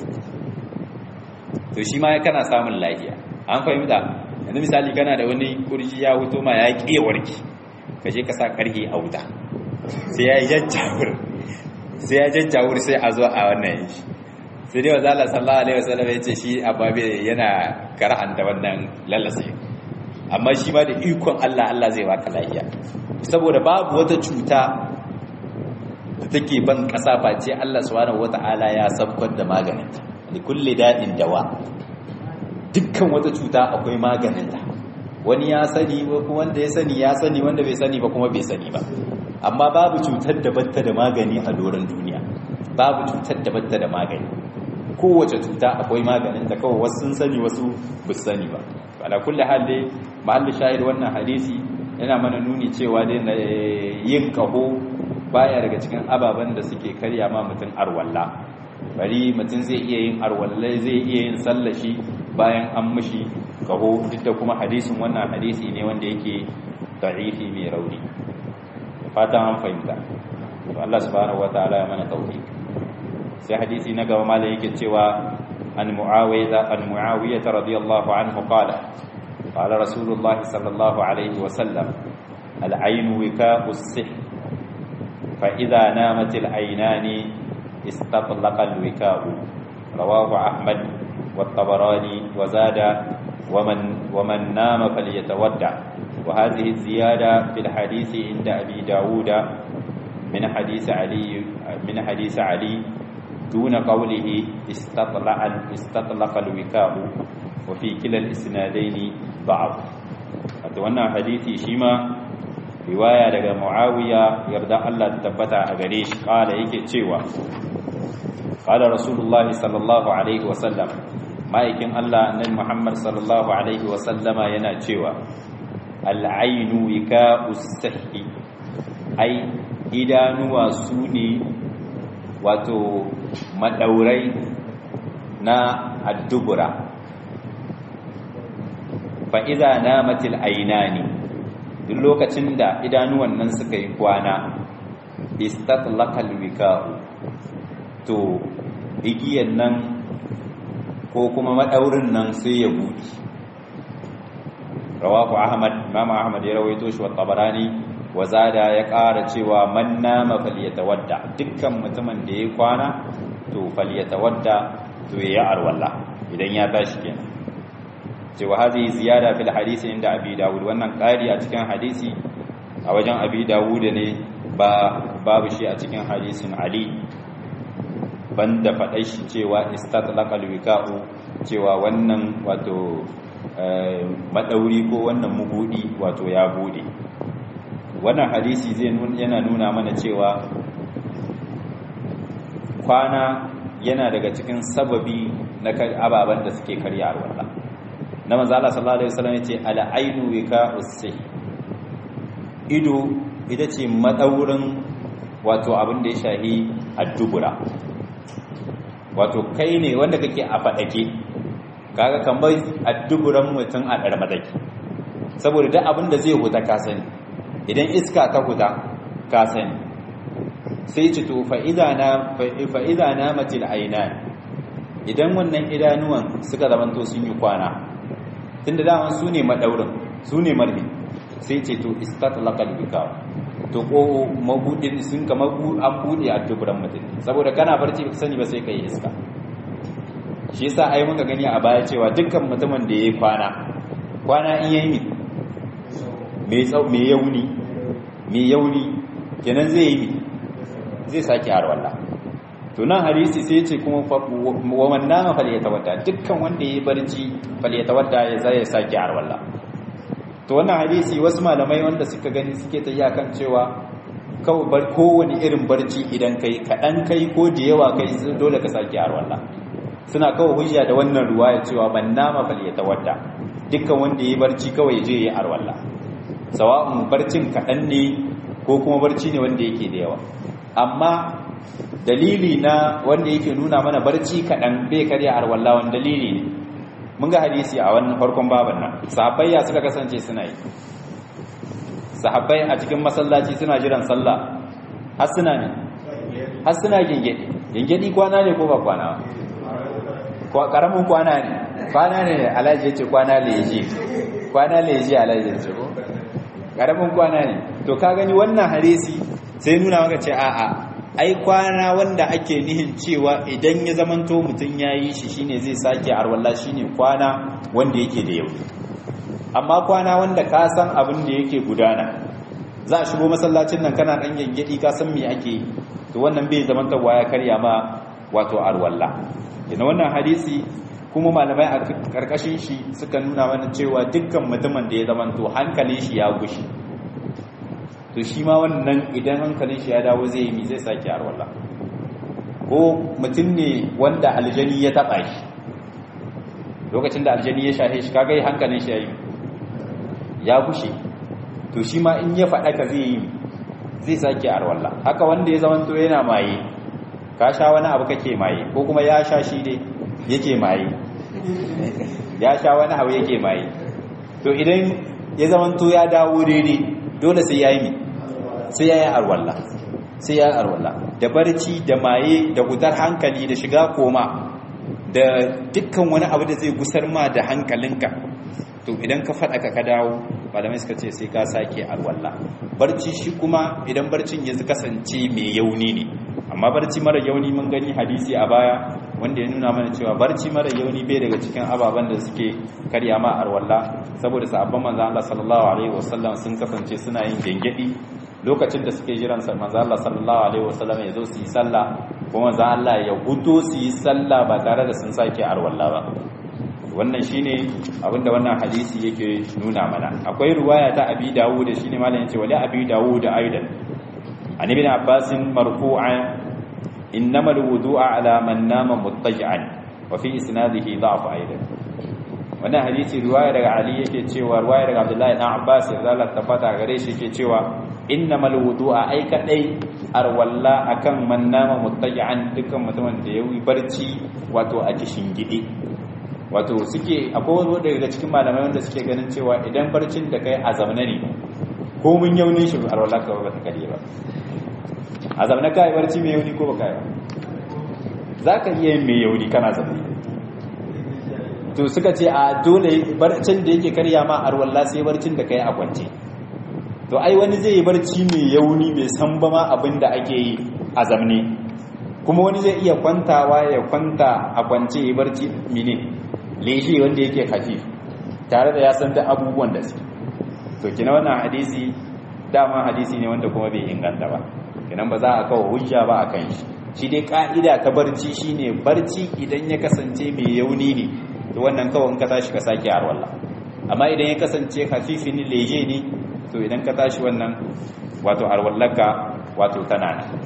to shi ma kana samun lafiya an fahimta yanzu misali kana da wani kurji ya huto ma ya ƙi warki ka je ka sa ƙarhe a wuta sai ya yi jajjawur sai ya jajjawur sai a zo a wannan shi sai dai wanzu Allah sallallahu alaihi wasallam ya ce shi ababe yana kara'anta wannan lalase amma shi ma da ikon Allah Allah zai baka lafiya saboda babu wata cuta da take ban kasa face Allah subhanahu wataala ya sabkar da maganinta li kulli da'in dawa dukkan wata cuta akwai maganinta wani ya sani wanda ya sani ya sani wanda bai sani ba kuma bai sani ba amma babu cutar da batta da magani a doron duniya babu cutar da batta da magani kowace cuta akwai maganin ta kawai wasu sun sani wasu ba sani ba ala kulli hal dai mahalli shahid wannan hadisi yana mana nuni cewa dai yin kaho baya daga cikin ababen da suke karya ma mutum arwalla bari mutum zai iya yin arwalla zai iya yin sallashi bayan an mishi kaho duk da kuma hadisin wannan hadisi ne wanda yake da'ifi mai rauni fatan an fahimta Allah subhanahu wataala ya mana tawfiq sai hadisi na gaba malai yake cewa an muawiya an muawiya radiyallahu anhu qala qala rasulullah sallallahu alaihi wa sallam al-ayn wika'u as-sihr fa idha namat al-aynani istatlaqa al-wika'u rawahu ahmad والطبراني وزاد ومن ومن نام فليتودع وهذه الزيادة في الحديث عند أبي داود من حديث علي من حديث علي دون قوله استطلع استطلق الوكاء وفي كلا الاسنادين ضعف wannan hadisi shi ma riwaya daga muawiya yarda Allah ta tabbata a gare shi kala yake cewa qala rasulullahi sallallahu alaihi wasallam ma'aikin Allah annabi Muhammad sallallahu alaihi wasallama yana cewa al'ainu wika'us sahi ai idanuwa su ne wato madaurai na addubura fa idza namatil aynani duk lokacin da idanuwan nan suka yi kwana istatlaqal wika'u to igiyan nan ko kuma madaurin nan sai ya buɗe rawahu ahmad imam ahmad ya rawaito shi wa tabarani wa zada ya ƙara cewa man nama falyatawadda dukkan mutumin da ya kwana to falyatawadda to ya arwalla idan ya tashi kenan cewa hazi ziyada fil hadisi inda abi dawud wannan ƙari a cikin hadisi a wajen abi dawud ne ba babu shi a cikin hadisin ali banda faɗai shi cewa istatlaqal wika'u cewa wannan wato madauri ko wannan mugudi wato ya bude wannan hadisi zai yana nuna mana cewa kwana yana daga cikin sababi na ababen da suke karya alwala na manzo Allah sallallahu alaihi wasallam yace al ainu wika'us sayy ido ita ce madaurin wato abin da ya shahi addubura wato kai ne wanda kake a fadake kaga kan bai adduburan mutum a darmadaki saboda duk abin da zai huta ka sani idan iska ta huta ka sani sai ci to fa idana fa idana matil ainan idan wannan idanuwan suka zamanto sun yi kwana tunda daman su ne madaurin su ne marhi sai ce to istatlaqal bikaw to ko mabudin sun kamar an bude a duburan mutum saboda kana barci ba sani ba sai kai iska shi yasa ai muka gani a baya cewa dukkan mutumin da yayi kwana kwana in yayi mi me tsau me yauni me yauni kenan zai yi zai saki harwalla to nan hadisi sai ce kuma wa man nama falyatawadda dukkan wanda yayi barci falyatawadda ya zai saki harwalla to wannan hadisi wasu malamai wanda suka gani suke ta kan cewa kawai bar kowane irin barci idan kai kaɗan kai ko da yawa kai dole ka sake harwallah suna kawai hujja da wannan ruwaya cewa ban nama fal ya tawadda dukkan wanda yi barci kawai je yi harwallah sawa'un barcin kaɗan ne ko kuma barci ne wanda yake da yawa amma dalili na wanda yake nuna mana barci kaɗan bai karya harwallah wani dalili ne mun ga hadisi a wannan farkon baban nan sahabbai ya suka kasance suna yi sahabbai a cikin masallaci suna jiran sallah har suna ne har suna gengedi gengedi kwana ne ko ba kwana ba karamin kwana ne kwana ne alhaji yace kwana leji kwana leji alhaji yace ko karamin kwana ne to ka gani wannan hadisi sai nuna maka ce a'a ai kwana wanda ake nihin cewa idan ya zamanto mutum ya yi shi shine zai sake arwalla shine kwana wanda yake da yau amma kwana wanda ka san abin da yake gudana za a shigo masallacin nan kana dan gengedi ka san me ake to wannan bai zamantawa ya karya ma wato arwalla kina wannan hadisi kuma malamai a karkashin shi suka nuna mana cewa dukkan mutumin da ya zamanto hankalin shi ya gushi to shi ma wannan idan hankalin shi ya dawo zai yi mi zai sake arwallah ko mutum ne wanda aljani ya taba shi lokacin da aljani ya shahe shi kaga hankalin shi ya yi ya gushe to shi ma in ya faɗa ka zai yi zai sake arwallah haka wanda ya zama to yana maye ka sha wani abu kake maye ko kuma ya sha shi ne yake maye ya sha wani abu yake maye to idan ya zama to ya dawo daidai dole sai ya yi mi sai ya yi arwalla sai ya yi arwalla da barci da maye da gudar hankali da shiga koma da dukkan wani abu da zai gusar ma da hankalinka to idan ka faɗa ka dawo malamai suka ce sai ka sake arwalla barci shi kuma idan barcin ya kasance mai yauni ne amma barci mara yauni mun gani hadisi a baya wanda ya nuna mana cewa barci mara yauni bai daga cikin ababen da suke karya ma arwalla saboda sahabban manzon Allah sallallahu alaihi wasallam sun kasance suna yin gengedi lokacin da suke jiran manzon Allah sallallahu alaihi wasallam ya zo su yi sallah kuma manzon Allah ya huto su yi sallah ba tare da sun sake arwalla ba wannan shine abinda wannan hadisi yake nuna mana akwai ruwaya ta abi dawud shine malam yace wali abi dawud aidan an ibn abbas marfu'an innamal wudu'a ala man nama muttaji'an wa fi isnadihi da'f aidan wannan hadisi ruwaya daga ali yake cewa ruwaya daga abdullahi dan abbas ya zalla tabbata gare shi yake cewa innamal wudu'a ai kadai arwalla akan man nama muttaji'an dukkan mutumin da yayi barci wato a kishin gidi wato suke akwai wani daga cikin malamai wanda suke ganin cewa idan barcin da kai a zamana ne ko mun yaunin shi arwalla ka ba ta kare ba a zamana kai barci mai yauni ko ba kai ba zaka iya yin mai yauni kana zamana to suka ce a dole barcin da yake karya ma arwalla sai barcin da kai a kwance to ai wani zai yi barci mai yauni mai san ba ma abin da ake yi a zamne kuma wani zai iya kwantawa ya kwanta a kwance ya barci mine leshi wanda yake hafif tare da ya san da abubuwan da su to kina wannan hadisi dama hadisi ne wanda kuma bai inganta ba kinan ba za a kawo hujja ba a kan shi shi dai ka'ida ta barci shine barci idan ya kasance mai yauni ne to wannan kawai in ka tashi ka sake arwalla amma idan ya kasance hafifin leje ne to idan ka tashi wannan wato arwallaka wato tana nan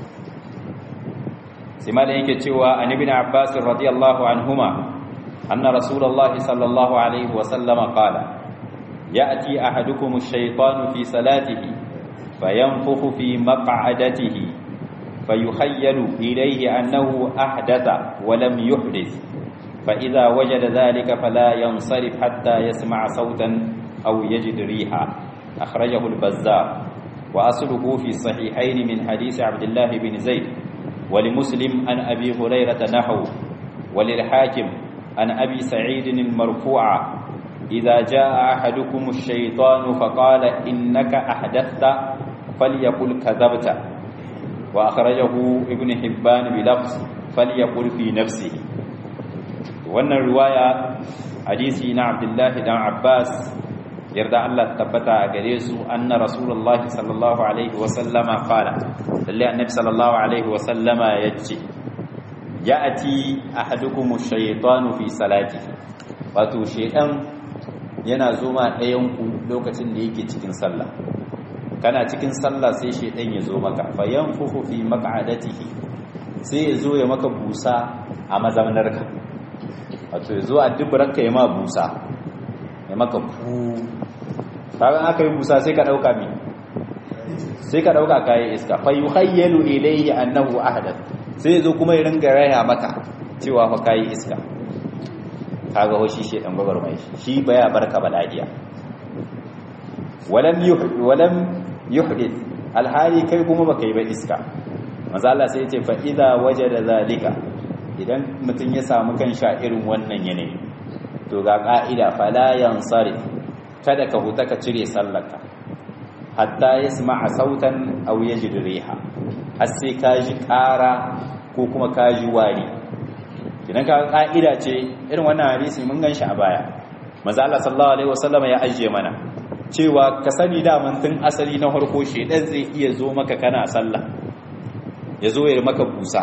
sai malam yake cewa an ibn abbas radiyallahu anhuma anna rasulullahi sallallahu alaihi wa sallama qala ya'ti ahadukum ash-shaytanu fi salatihi fayanfukhu fi maq'adatihi fayukhayyalu ilayhi annahu ahdatha wa lam yuhdith فإذا وجد ذلك فلا ينصرف حتى يسمع صوتا أو يجد ريحا أخرجه البزار وأصله في الصحيحين من حديث عبد الله بن زيد ولمسلم عن أبي هريرة نحو وللحاكم عن أبي سعيد المرفوع إذا جاء أحدكم الشيطان فقال إنك أحدثت فليقل كذبت وأخرجه ابن حبان بلفظ فليقل في نفسه wannan riwaya hadisi na Abdullahi dan Abbas yarda Allah tabbata a gare su anna rasulullahi sallallahu alaihi wa sallama qala lalle annabi sallallahu alaihi wa sallama yace ya'ati ahadukum ash-shaytanu fi salatihi wato shaytan yana zoma ɗayan ku lokacin da yake cikin sallah kana cikin sallah sai shaytan ya zo maka fayanfuhu fi maq'adatihi sai ya zo ya maka busa a mazamnarka wato ya zo a dubaranka ya ma busa ya maka fu kagan aka yi busa sai ka ɗauka mi sai ka ɗauka kayan iska fa yi hayyalu ilayhi annahu ahdath sai ya zo kuma ya ringa raya maka cewa fa kayi iska kaga hoshi shi dan babar mai shi baya barka baladiya walam yuhdith walam yuhdith alhali kai kuma baka yi ba iska manzo Allah sai ya ce fa idza wajada zalika idan mutum ya samu kan sha irin wannan yanayi to ga ka'ida fala yansarif kada ka huta ka cire sallarka hatta yasma'a sautan aw yajid riha har sai ka ji ƙara ko kuma ka ji wari idan ka ka'ida ce irin wannan hadisi mun gan shi a baya manzo Allah sallallahu alaihi wasallam ya ajiye mana cewa ka sani da tun asali na farko shedan zai iya zo maka kana sallah ya zo ya maka busa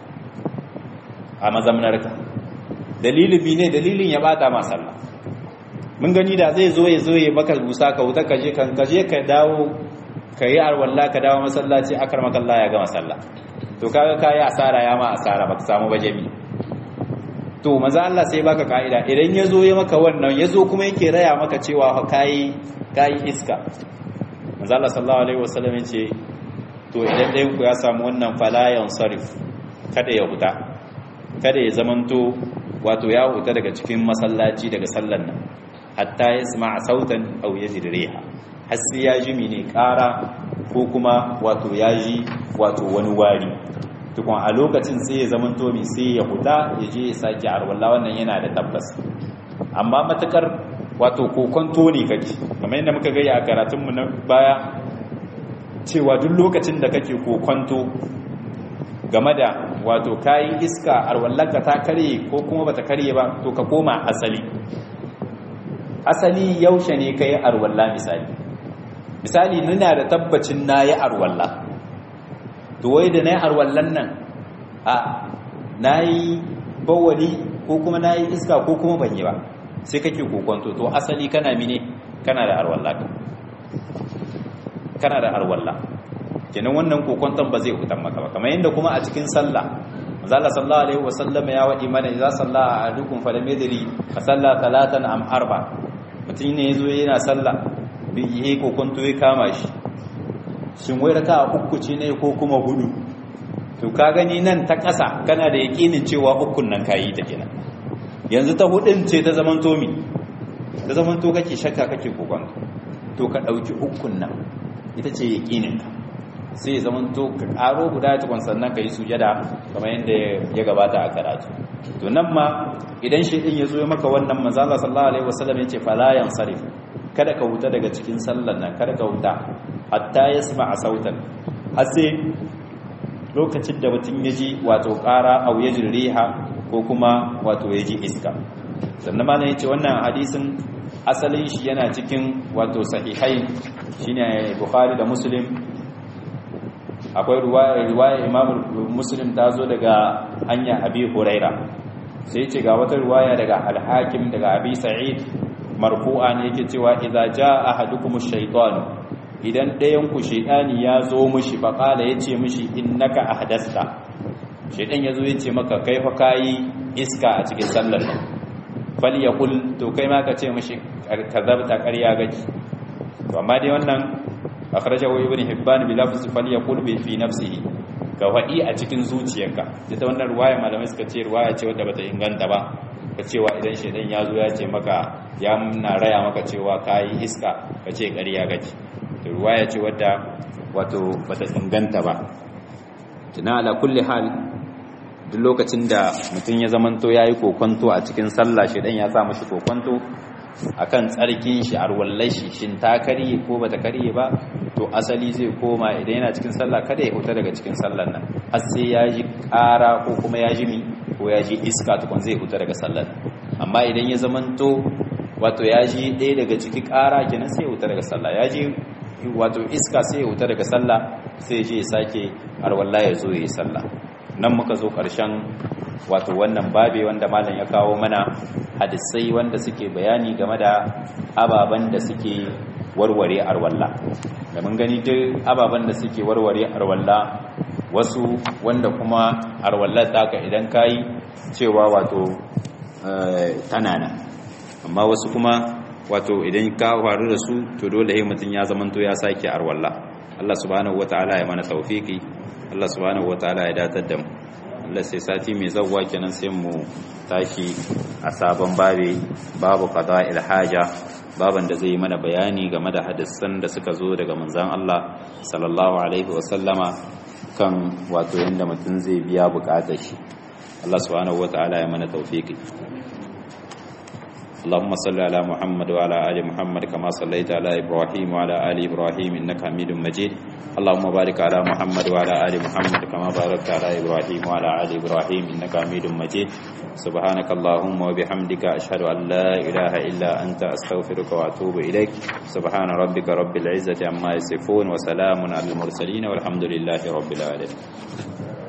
a mazamnarka dalilin bi ne dalilin ya bata ma sallah mun gani da zai zo ya zo ya maka busa ka wuta ka je kan ka je ka dawo ka yi arwalla ka dawo masallaci akar makalla ya gama sallah to kaga kai asara ya ma asara baka samu ba jami to maza Allah sai baka kaida idan ya zo ya maka wannan ya zo kuma yake raya maka cewa kai kai iska maza Allah sallallahu alaihi wasallam ya ce to idan ɗayan ku ya samu wannan falayan sarif kada ya huta kada ya zamanto wato ya huta daga cikin masallaci daga sallan nan hatta ya sama sautan aw yajid riha har sai ya ji mene ƙara ko kuma wato ya ji wato wani wari tukun a lokacin sai ya zamanto mi sai ya huta ya je ya sake arwalla wannan yana da tabbas amma matakar wato kokonto ne kake kamar yadda muka gaya a karatunmu na baya cewa duk lokacin da kake kokonto game da wato kayi iska arwallanka ta karye ko kuma bata karye ba to ka koma asali asali yaushe ne kai arwalla misali misali nuna da tabbacin nayi arwalla to wai da nayi arwallan nan a nayi bawali ko kuma na yi iska ko kuma ban yi ba sai kake kokonto to asali kana mine kana da arwalla kana da arwalla kenan wannan kokonton ba zai hutan maka ba kamar yadda kuma a cikin sallah manzala sallallahu alaihi wasallam ya wadi mana idza salla ahadukum falam yadri fa salla talatan am arba mutum ne yazo yana sallah bi yi kokonto ya kama shi shin wai raka uku ce ne ko kuma hudu to ka gani nan ta ƙasa kana da yakinin cewa ukun nan kayi ta kenan yanzu ta hudun ce ta zaman tomi ta zaman to kake shakka kake kokonto to ka dauki ukun nan ita ce yakinin ka sai zaman to ka karo guda tukun sannan ka yi sujada kamar yadda ya gabata a karatu to nan ma idan shi din ya zo ya maka wannan manzo Allah sallallahu alaihi wasallam ya ce fala yansarif kada ka huta daga cikin sallar nan kada ka huta hatta yasma sautan har sai lokacin da mutum ya ji wato ƙara au ya riha ko kuma wato ya ji iska sannan malam ya ce wannan hadisin asalin shi yana cikin wato sahihai shine bukhari da muslim akwai riwaya imam muslim ta zo daga hanya abi huraira sai ce ga wata riwaya daga al-hakim daga abi sa'id marfu'a ne yake cewa idza jaa ahadukum ash-shaytan idan ɗayan ku shaytani ya zo mishi fa qala yace mishi innaka ahdasta shaytan yazo yace maka kai fa kai iska a cikin sallar nan fal yaqul to kai ma ka ce mishi kazabta ƙarya gaji to amma dai wannan akhrajahu ibn hibban bi lafzi falyaqul bi fi nafsihi ka wadi a cikin zuciyarka ita wannan ruwaya malamai suka ce ruwaya ce wadda bata inganta ba ka cewa idan shedan ya zo ya ce maka ya na raya maka cewa kai iska ka ce ƙarya gaji to ruwaya ce wadda wato bata inganta ba kina ala kulli hal duk lokacin da mutum ya zamanto yayi kokonto a cikin sallah shedan ya sa mashi kokonto akan tsarkin shi arwallai shi shin ta karye ko bata karye ba to asali zai koma idan yana cikin sallah kada ya huta daga cikin sallar nan har sai ya ji ƙara ko kuma ya ji mi ko ya ji iska tukun zai huta daga sallar amma idan ya zamanto wato ya ji ɗaya daga ciki ƙara kenan sai ya huta daga sallah ya ji wato iska sai ya huta daga sallah sai je ya sake arwalla ya zo ya yi sallah nan muka zo ƙarshen wato wannan babe wanda malam ya kawo mana hadisai wanda suke bayani game da ababen da suke warware arwalla da mun gani duk ababen da suke warware arwalla wasu wanda kuma arwallar taka idan kayi cewa wato tana nan amma wasu kuma wato idan ka faru da su to dole sai mutum ya zamanto ya sake arwalla Allah subhanahu wataala ya mana tawfiki Allah subhanahu wataala ya datar da mu Allah sai sati mai zawwa kenan sai mu tashi a sabon babe babu qada'il haja baban da zai yi mana bayani game da hadisan da suka zo daga manzon Allah sallallahu alaihi wa sallama kan wato yanda mutum zai biya bukatar shi Allah subhanahu wataala ya mana tawfiki اللهم صل على محمد وعلى ال محمد كما صليت على ابراهيم وعلى ال ابراهيم انك حميد مجيد اللهم بارك على محمد وعلى ال محمد كما باركت على ابراهيم وعلى ال ابراهيم انك حميد مجيد سبحانك اللهم وبحمدك اشهد ان لا اله الا انت استغفرك واتوب اليك سبحان ربك رب العزه عما يصفون وسلام على المرسلين والحمد لله رب العالمين